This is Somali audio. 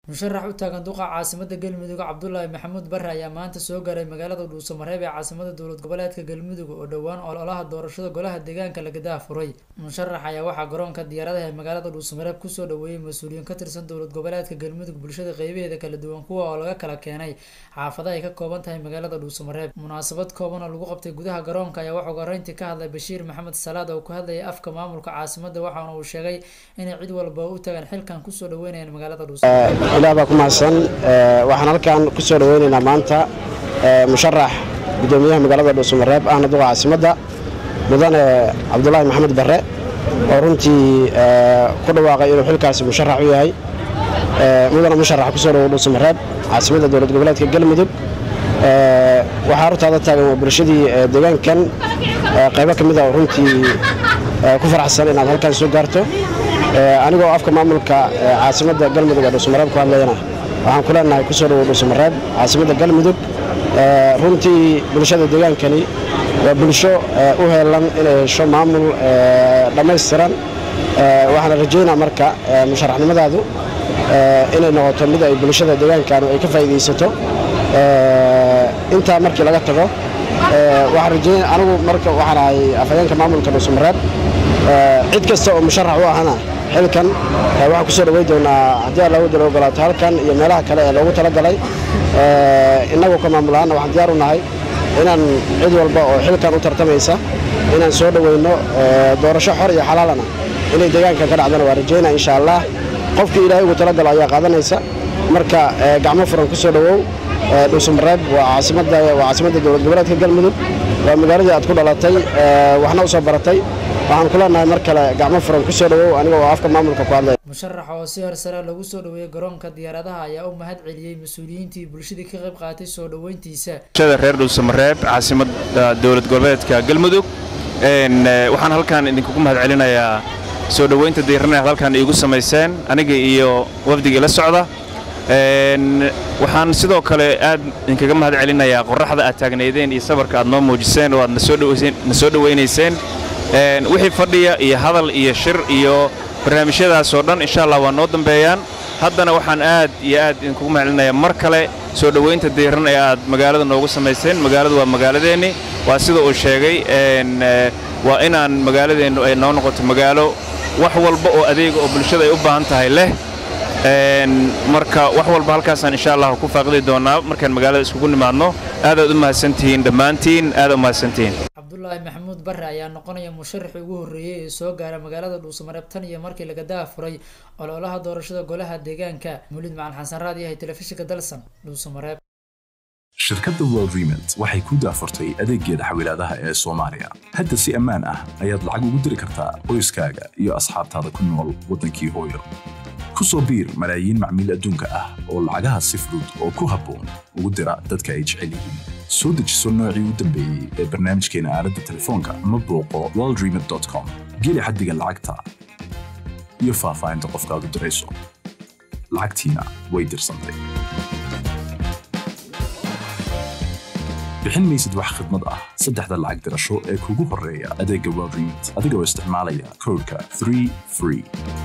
musharax u taagan duqa caasimada galmudug cabdulaahi maxamuud bare ayaa maanta soo gaaray magaalada dhuusamareeb ee caasimada dowlad goboleedka galmudug oo dhowaan ololaha doorashada golaha deegaanka lagadaa furay musharax ayaa waxaa garoonka diyaaradaha ee magaalada dhuusamareeb kusoo dhaweeyey mas-uuliyiin ka tirsan dowlad goboleedka galmudug bulshada qeybaheeda kala duwan kuwa oo laga kala keenay xaafadaha ay ka kooban tahay magaalada dhuusamareeb munaasabad kooban oo lagu qabtay gudaha garoonka ayaa waxuu horeyntii ka hadlay bashiir maxamed salaad oo ku hadlayay afka maamulka caasimada waxaana uu sheegay inay cid walba u tagaan xilkan kusoo dhaweynayaan magaalada dhuusamareeb ilaah baa ku mahadsan waxaan halkan ku soo dhaweynaynaa maanta musharax gudoomiyaha magaalada dhuusamareeb ahna duqa caasimadda mudane cabdulaahi maxamed barre oo runtii ku dhawaaqay inuu xilkaasi musharax u yahay mudane musharax kusoo dhawow dhuusamareeb caasimadda dowlad goboleedka galmudug waxaa hortaada taagan waa bulshadii deegaankan qaybo ka mid a oo runtii ku faraxsan inaad halkan soo gaarto anigoo afka maamulka caasimadda galmudug ee dhuusamareeb ku hadlayana waxaan ku leenahay kusoo dhawow dhuusamareeb caasimadda galmudug runtii bulshada deegaankani waa bulsho u heelan inay hesho maamul dhammaystiran waxaana rajaynaa marka musharaxnimadaadu inay noqoto mid ay bulshada deegaankanu ay ka faa'iidaysato intaa markii laga tago waxaan rajaynaa anigu marka waxaan ahay afhayeenka maamulka dhuusamareeb cid kasta oo musharax u ahana xilkan waxaan ku soo dhawey doonaa haddii alla wadala ogolaato halkan iyo meelaha kale ee loogu talagalay innagoo ka maamulahaana waxaan diyaar u nahay inaan cid walba oo xilkan u tartamaysa inaan soo dhoweyno doorasho xor iyo xalaalana inay deegaankan ka dhacdana waa rajaynaa insha allah qofkii ilaahay ugu talagalo ayaa qaadanaysa marka gacmo furan ku soo dhowow dhuusamareeb waa caasimadda dowlad goboleedka galmudug waa magaaladii aad ku dhalatay waxna u soo baratay waxaan ku leenahay mar kale gacmo furan ku soo dhawow aniga oo afka maamulka ku hadlaya musharax oo si horsare lagu soo dhaweeyey garoonka diyaaradaha ayaa u mahad celiyey mas-uuliyiintii bulshadii ka qayb qaatay soo dhoweyntiisa bulshada reer dhuusamareeb caasimadda dowlad goboleedka galmudug waxaan halkan idinkugu mahad celinayaa soo dhoweynta diirana aad halkan iigu samayseen aniga iyo wafdigii la socda waxaan sidoo kale aad idinkaga mahad celinayaa qoraxda aad taagnaydeen iyo sabarka aad noo muujiseen oo aad na soo dhowaynayseen wixii fadhiya iyo hadal iyo shir iyo barnaamijyadaasoo dhan insha allah waa noo dambeeyaan haddana waxaan aad iyo aad idinkugu mahad celinayaa mar kale soo dhowaynta diiran ee aad magaalada noogu samayseen magaaladu waa magaaladeenni waa sida uu sheegay waa inaan magaaladeennu ay noo noqoto magaalo wax walba oo adeega oo bulshada ay u baahan tahay leh marka wax walba halkaasaan insha allah ku faaqidi doonaa markaan magaalada iskugu nimaadno aadaad u mahadsantihiin dhammaantiin aadaad u mahadsantihiin cabdulaahi maxamuud bare ayaa noqonaya musharaxii ugu horreeyey ee soo gaara magaalada dhuusamareeb tan iyo markii lagadaa furay ololaha doorashada golaha deegaanka mulid macalin xasan raad yahay telefishinka dalsan dhuusamareeb shirkadda world remont waxay ku daafurtay adeeggeeda xawilaadaha ee soomaaliya hadda si ammaan ah ayaad lacag ugu diri kartaa qoyskaaga iyo asxaabtaada ku nool waddankii hooyo ku soo biir malaayiin macmiil adduunka ah oo lacagaha si fudud oo ku habboon ugu dira dadka ay jecel yihiin soo dejiso noocii u dambeeyey ee barnaamijkeena aaladda telefoonka ama booqo worldremont com geli xaddiga lacagta iyo faahfaahinta qofkaad u dirayso lacagtiina way dirsantay bixin maysid wax khidmad ah saddexda lacag dirasho ee kugu horreeya adeegga world remont adigoo isticmaalaya koodhka 3 free